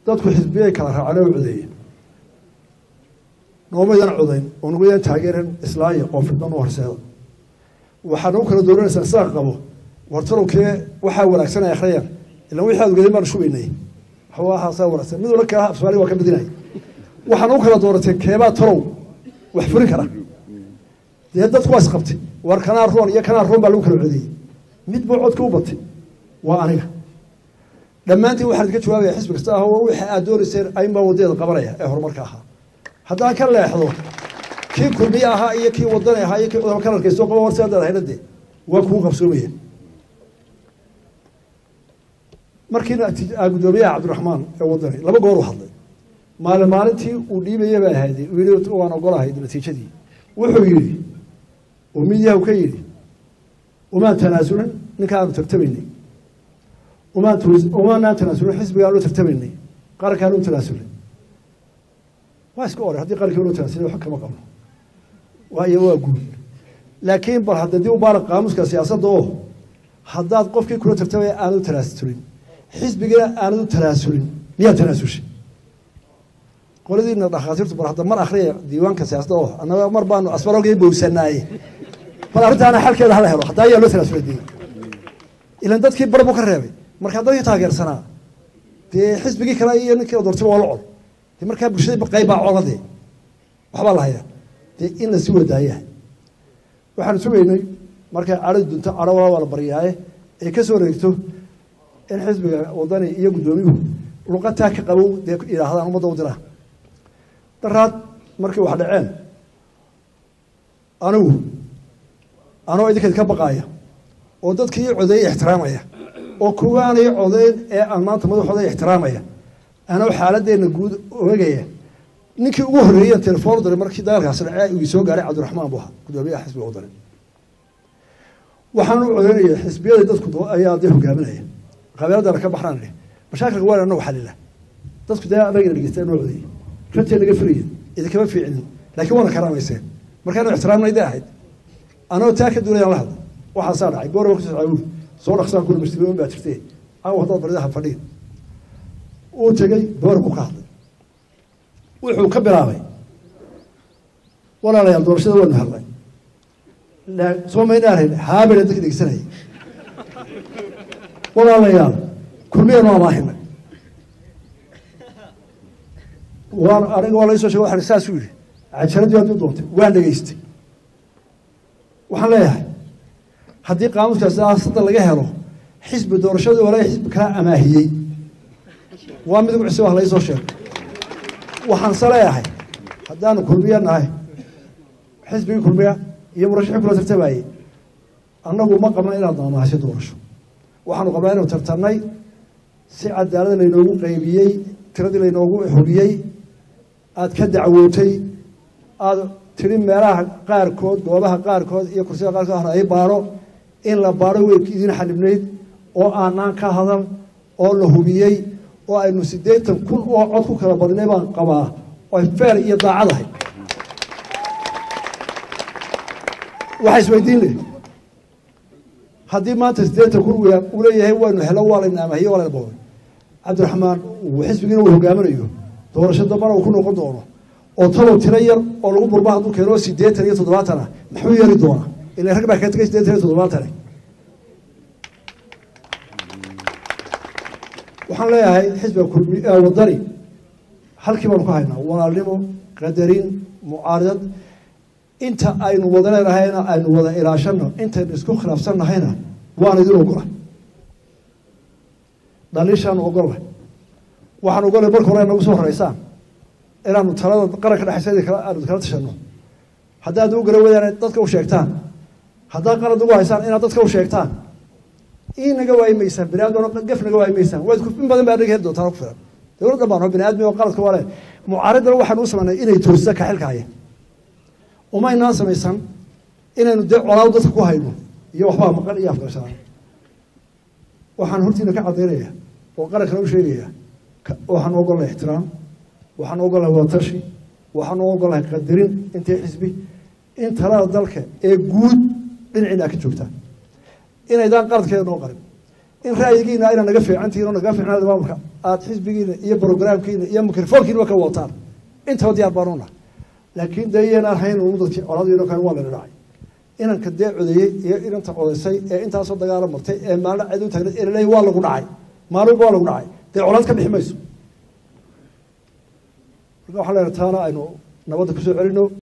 dadku xisbiyay kala raaceen oo codeeye noomaydan codayn oo numaydan taageeran islaaya oo fidman u horseeda waxaa nagu kala dooranaysaa sidaa qabo wartalowkee waxaa wanaagsan ay akhriyaan ilan wixii aad ogeedeen baan shubaynay waxaasaa wanaagsan mid wala kaa afsoomaali waa ka badinaya waxaa nagu kala dooratay keebaa talow wax furin kara dee dadku waa isqabtay war kanaa roon iyo kanaa roon baa lagu kala codeeyey mid buu codka u batay waa aniga dhammaantiin waxaan idinka jawaabaya xisbi kasta ah war wixii aad doonayseen aynbaa wadadeeda qabanaya ee horumarka ahaa haddaan ka leexdo kii kulmiye ahaa iyo kii wadani ahaa iyo kii cudama kalarkay soo qaba war sidaa leedahayna dee waa kugu qabsoomaya markiina guddoomiyaha cabdiraxmaan ee wadani laba goor u hadlay maalin maalintii uu dhiibaya baa ahayd uu yidhi waan ogolahay natiijadii wuxuu yidhi oo midiyahu ka yidhi umaan tanaasulin ninkaanu tartamaynay umaan umaanaan tanaasulin xisbigaanu tartamaynay qarankaanu u tanaasulin waa iska oray haddii qarankiiba loo tanaasulay wax kama qabno waayo waa guud laakiin bal hadda dib u baara qaamuska siyaasadda oo haddaad qofkii kula tartamaya aanad u tanaasulin xisbigana aanad u tanaasulin miyaa tanaasushay qoladiina dhakhaatiirtu bar hadda mar akhriya diiwaanka siyaasadda oo annaga mar baanu asbarogii bowsanaaye bal arrintaana xalkeeda hala helo haddaa ayaa loo tanaasulay dee ilan dadkii bar buu ka reebay markaa dadkii taageersanaa dee xisbigii kale iyo ninkii la doortay waa la cod dee markaa bulshadii qayb baa coladee waxbaa la hayaa dee in la sii wadaayahay waxaanu sugaynay markay cadhadi dunto cadho walaa waa la baryaaye ay ka soo wareegto in xisbiga wadani iyo guddoomiyuhu luqataa ka qabow dee yidhaahdaan ummadda u diraa daraad markii wax dhaceen anigu anoo idinkeed ka baqaaya oo dadkii ii codeeyey ixtiraamaya oo kuwaanay codeyn ee aan maanta madaxooda ixtiraamaya anoo xaaladeenna guud oegaya ninkii ugu horreeyey telefoon diray markii dagaalkaasi dhacee uu soo gaaray cabdiraxmaan buu ahaa guddoomiyaha xisbiga wadani waxaan u codeynaya xisbiyada dadku ayaa dee hogaaminaya qabeeladana ka baxraan idhi mashaakilka waa anagu xalila dadku dee anagana dhegeysta noo codeeyey runtii naga firiya idinkama fiicinin laakiin waana karaamayseen markaanu ixtiraamnayda ahayd anoo taa ka duulayaan la hadla waxaasaa dhacay gooraba kusoo caawul soo dhaqsaan kula mashtigoon baa jirtee caawa haddaad baridaha fadhiin uu tegey boorku ka hadlay wuxuu ka bilaabay walaalayaal doorashada waanu hadlay soo maynaan hayn haabena dadka dhegeysanayay walaalayaal kulmiyanu amaahinay waan aniga waa laysoo shege waxaan saasuu yidhi cajaradii hadduu doontay waan dhegeystay waxaan leeyahay haddii qaamuska siyaasadda laga helo xisbi doorashadii hore xisbi kala amaahiyey waa mid ugu cusub ah laysoo sheegay waxaanse leeyahay haddaanu kulmiya nahay xisbigii kulmiya iyo murashaxii kula tartamayey annagu ma qabna inaad amaahasho doorasho waxaanu qabnaa inuu tartamnay si cadaalada laynoogu qaybiyey tiradii laynoogu hubiyey aada ka dacwootay aada tidhi meelaha qaarkood goobaha qaarkood iyo kursiyada qaarkood hore ay baadho in la baadho way idin xanibnayd oo aanaan ka hadal oo la hubiyey oo aynu siddeetan kun oo cod ku kala badnay baan qabaa oy feel iyo daacadahay waxaa isweydiin leh haddii maanta siddeetan kun uu leeyahay waynu helo waa layna amahiye waa layna boobay cabdiraxmaan uu xisbigiina uu hogaaminayo doorasho dambana uu ku noqon doono oo talow tiro yar oo lagu burba hadduu keeno siddeetan iyo toddobaatan ah maxuu yeeri doonaa ila rag baa ka tegay siddeetan iyo toddobaatan waxaan leeyahay xisbiga kulmi wadani halkii baanu ka haynaa walaalnimo qadarin mucaaridad inta aynu wada leenahayna aynu wada ilaashano intaynu isku khilaafsannahayna waan idin ogola dhaliishaanu ogolla waxaan ogollay marka hore nagu soo horeysaan inaanu talada qaranka dhexaysa aanu kala tashano haddaad u gara wadaan dadka u sheegtaan haddaad qalad ugu haysaan inaad dadka u sheegtaan ii naga waayi maysaan bini aadam gaf naga waayi maysaan waad in badan baa naga heli doontaan ku filan dowladda baan bini aadmi oo qaladka waa le mucaaridana waxaanu u samaynay inay toosisa ka xilka haya umaynaan samaysan inaynu dee colaado dadka ku hayno iyo waxbaa maqan iyo afgarshaan waxaan hortiina ka cadaynaya oo qarankana u sheegaya waxaan ogolnahay ixtiraam waxaan ogolnahay wadatashi waxaan ogolnahay qadarin intay xisbi in talada dalka ee guud dhinaciina ka joogtaan inaydaan qaladkeeda noo qarin in ra'yigiina ayna naga fiicantihin oo naga fiicnaada maamulka aada xisbigiina iyo brograamkiina iyo mikrofoonkiinaba ka wataan intaba diyaar baanu nahay laakiin dee iyanaan hayn unu dadkii coladiino kale waa lana dhacay inanka dee codeeyey iyo inanta codaysay ee intaasoo dagaalo martay ee maalin cid u tagnay ee laleeyahy waa lagu dhacay maalinba waa lagu dhacay dee colaad ka bixi mayso marka waxaa leena taana aynu nabadda kusoo celino